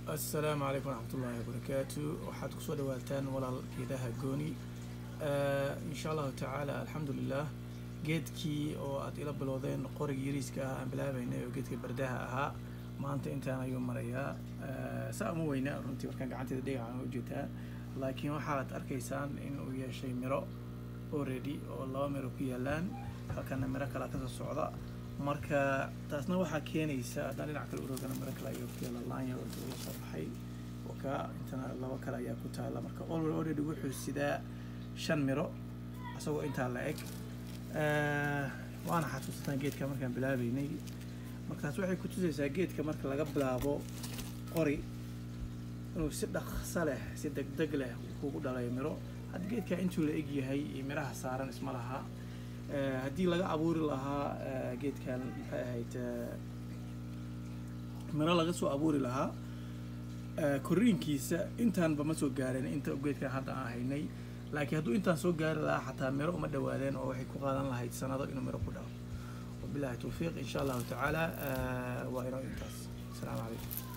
assalaamu calaykum waraxmat ullaahi wabarakaatu waxaad kusoo dhawaataan walaal geedaha gooni insha allahu tacaala alxamdulilah geedkii oo aad ila bilowdeen qorigii yariiska ah aan bilaabaynay oo geedka bardaha ahaa maanta intaan ayuu marayaa saa uma weyna runtii markaan gacanteeda dhagaxaan ujeetaa laakiin waxaad arkaysaan in uu yeeshay miro already oo laba miro ku yaalaan halkana miro kale kasoo socda marka taasna waxaa keenaysa haddaan dhinac kale urogana miro kale ayuu ku yaala laanya oo la soo baxay waka intana laba kale ayaa ku taala marka already already wuxuu sidaa shan miro isagoo intaa la eg waana xasuusataan geedka markaan bilaabeynay markaas waxay ku tusaysaa geedka marka laga bilaabo qori inuu si dhaqso leh si degdeg leh kugu dhalayo miro hadda geedka intuu la eg yahay iyo miraha saaran isma laha haddii laga abuuri lahaa geedkan maxay ahayd miro laga soo abuuri lahaa koriinkiisa intaanba ma soo gaareen inta geedkan hadda aan haynay laakiin hadduu intaan soo gaari lahaa xataa miro uma dhawaadeen oo waxay ku qaadan lahayd sanado inuu miro ku dhalo wabillahi towfiiq insha allahu tacaala waa inoo intaas asalaamu calaykum